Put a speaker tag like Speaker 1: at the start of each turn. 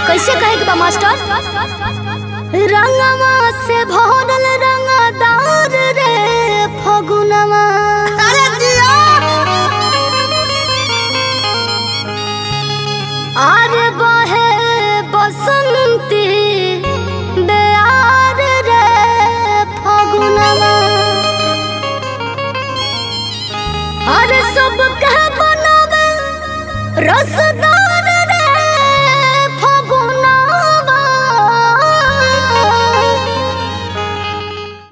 Speaker 1: कैसे कहे के बा मास्टर रंगवा से भरल रंगदार रे फगुनवा
Speaker 2: अरे जिया
Speaker 1: आरे बहे बसंती बेयार रे फगुनवा अरे सब कह बनावे रस